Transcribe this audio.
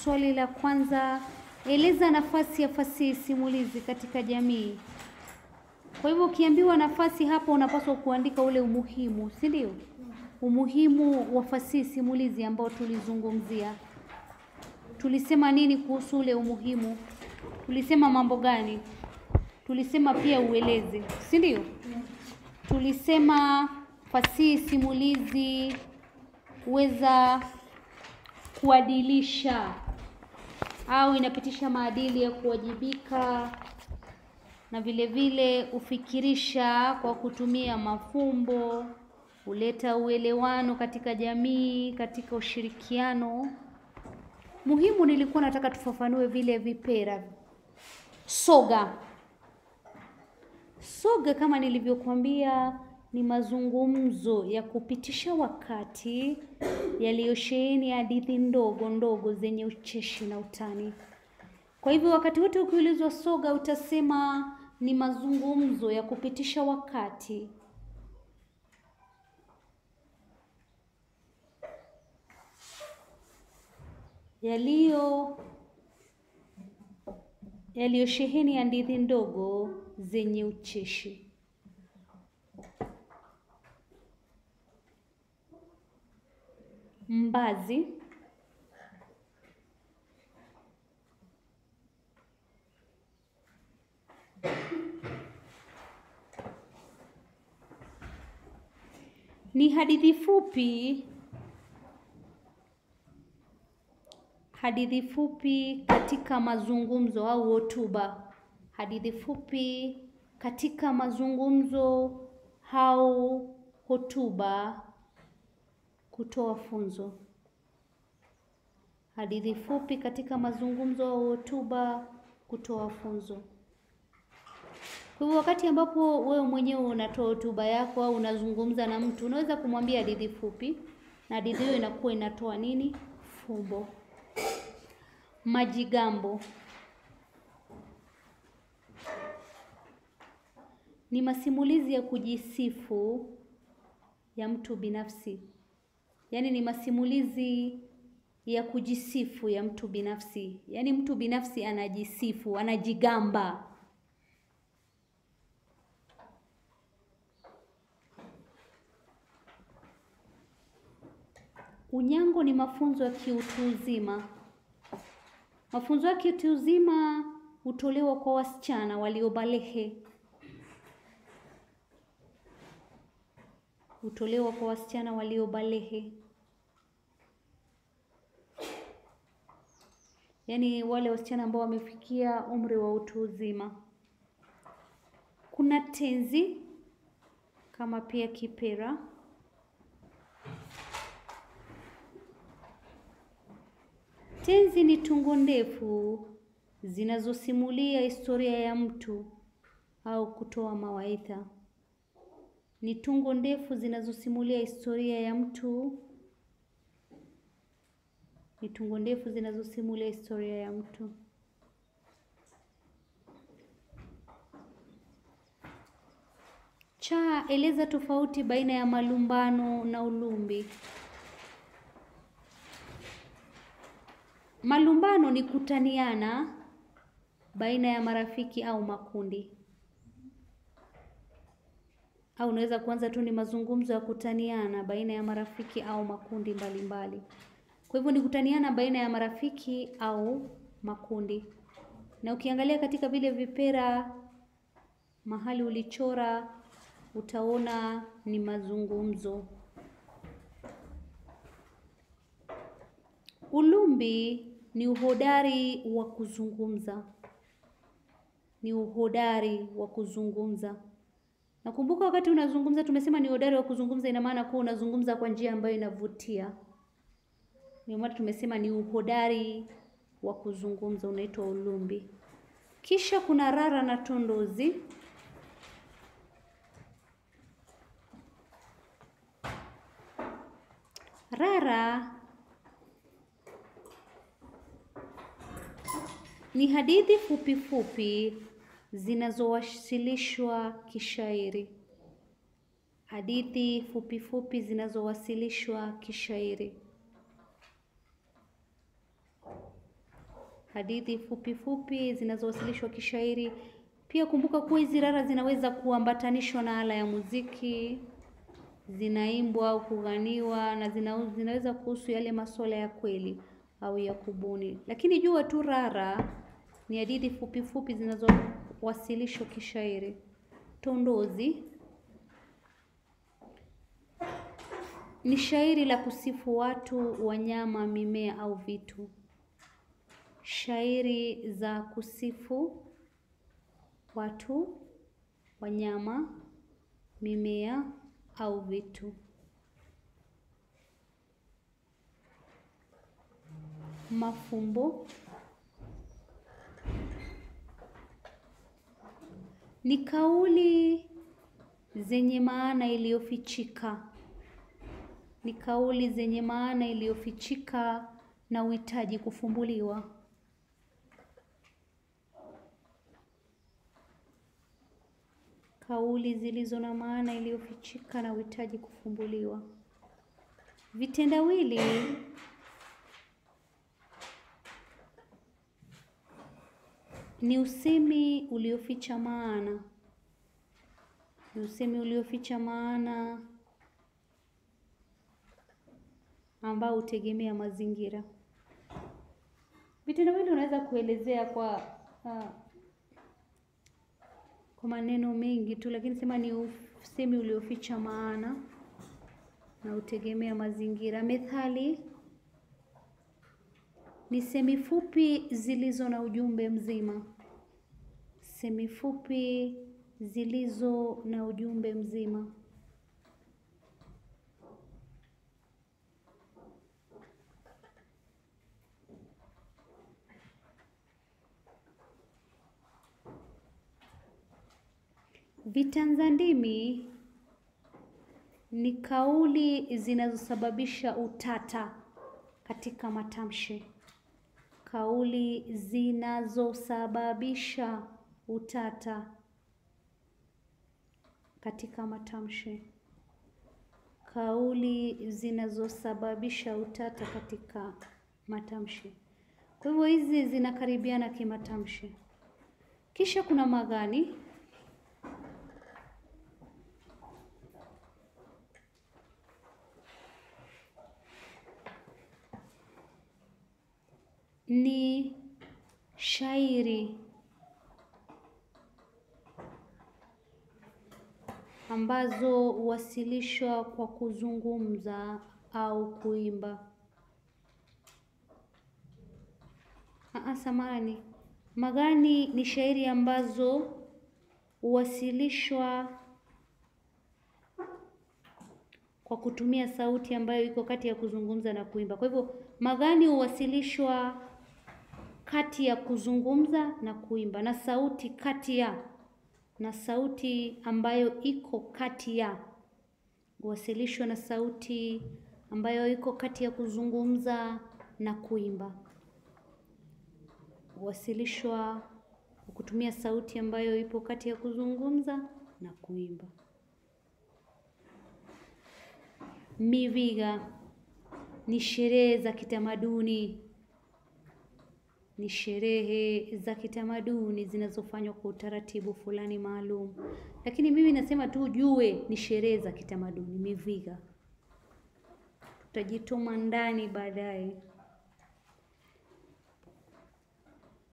Swali la kwanza, eleza nafasi ya fasihi simulizi katika jamii. Kwa hivyo ukiambiwa nafasi hapa, unapaswa kuandika ule umuhimu, si ndio? Umuhimu wa fasihi simulizi ambao tulizungumzia. Tulisema nini kuhusu ule umuhimu? Tulisema mambo gani? Tulisema pia uelezi, si ndio? Tulisema fasihi simulizi huweza kuadilisha au inapitisha maadili ya kuwajibika na vile vile hufikirisha kwa kutumia mafumbo, huleta uelewano katika jamii, katika ushirikiano. Muhimu nilikuwa nataka tufafanue vile vipera. Soga. Soga kama nilivyokuambia ni mazungumzo ya kupitisha wakati yaliyosheheni hadithi ndogo ndogo zenye ucheshi na utani. Kwa hivyo wakati wote ukiulizwa soga utasema ni mazungumzo ya kupitisha wakati yaliyo yaliyosheheni hadithi ndogo zenye ucheshi. Mbazi. Ni hadithi fupi hadithi fupi katika mazungumzo au hotuba. Hadithi fupi katika mazungumzo au hotuba kutoa funzo. Hadithi fupi katika mazungumzo au hotuba kutoa funzo. Kwa hivyo wakati ambapo wewe mwenyewe unatoa hotuba yako au unazungumza na mtu, unaweza kumwambia hadithi fupi, na hadithi hiyo inakuwa inatoa nini? Fumbo. Majigambo ni masimulizi ya kujisifu ya mtu binafsi, yaani ni masimulizi ya kujisifu ya mtu binafsi, yaani mtu binafsi anajisifu, anajigamba. Unyango ni mafunzo ya kiutu uzima. Mafunzo ya kiutu uzima hutolewa kwa wasichana waliobalehe, hutolewa kwa wasichana waliobalehe, yaani wale wasichana ambao wamefikia umri wa utu uzima. Kuna tenzi kama pia kipera. Tenzi ni tungo ndefu zinazosimulia historia ya mtu au kutoa mawaidha. Ni tungo ndefu zinazosimulia historia ya mtu. Ni tungo ndefu zinazosimulia historia ya mtu. Cha, eleza tofauti baina ya malumbano na ulumbi. Malumbano ni kutaniana baina ya marafiki au makundi, au unaweza kuanza tu ni mazungumzo ya kutaniana baina ya marafiki au makundi mbalimbali. Kwa hivyo ni kutaniana baina ya marafiki au makundi, na ukiangalia katika vile vipera mahali ulichora utaona ni mazungumzo. Ulumbi ni uhodari wa kuzungumza, ni uhodari wa kuzungumza. Nakumbuka wakati unazungumza tumesema ni uhodari wa kuzungumza, ina maana kuwa unazungumza kwa njia ambayo inavutia. Ndio maana tumesema ni uhodari wa kuzungumza, unaitwa ulumbi. Kisha kuna rara na tondozi. Rara ni hadithi fupi fupi zinazowasilishwa kishairi. Hadithi fupi fupi zinazowasilishwa kishairi. hadithi fupi fupi zinazowasilishwa kishairi. Pia kumbuka kuwa hizi rara zinaweza kuambatanishwa na ala ya muziki, zinaimbwa au kughaniwa, na zina, zinaweza kuhusu yale masuala ya kweli au ya kubuni. Lakini jua tu rara ni hadithi fupi fupi zinazowasilishwa kishairi. Tondozi ni shairi la kusifu watu, wanyama, mimea au vitu. Shairi za kusifu watu, wanyama, mimea au vitu. Mafumbo ni kauli zenye maana iliyofichika, ni kauli zenye maana iliyofichika na uhitaji kufumbuliwa. Kauli zilizo na maana iliyofichika na uhitaji kufumbuliwa. Vitendawili ni usemi ulioficha maana, ni usemi ulioficha maana ambao hutegemea mazingira. Vitendawili unaweza kuelezea kwa uh, kwa maneno mengi tu, lakini sema ni usemi ulioficha maana na hutegemea mazingira. Methali ni semi fupi zilizo na ujumbe mzima, semi fupi zilizo na ujumbe mzima. Vitanza ndimi ni kauli zinazosababisha utata katika matamshi. Kauli zinazosababisha utata katika matamshi. Kauli zinazosababisha utata katika matamshi. Kwa hivyo hizi zinakaribiana kimatamshi. Kisha kuna maghani. Ni shairi ambazo huwasilishwa kwa kuzungumza au kuimba. Aa, samahani. Maghani ni shairi ambazo huwasilishwa kwa kutumia sauti ambayo iko kati ya kuzungumza na kuimba. Kwa hivyo maghani huwasilishwa kati ya kuzungumza na kuimba na sauti kati ya na sauti ambayo iko kati ya huwasilishwa na sauti ambayo iko kati ya kuzungumza na kuimba. Huwasilishwa kwa kutumia sauti ambayo ipo kati ya kuzungumza na kuimba. Miviga ni sherehe za kitamaduni, ni sherehe za kitamaduni zinazofanywa kwa utaratibu fulani maalum, lakini mimi nasema tu ujue ni sherehe za kitamaduni. Miviga tutajituma ndani baadaye.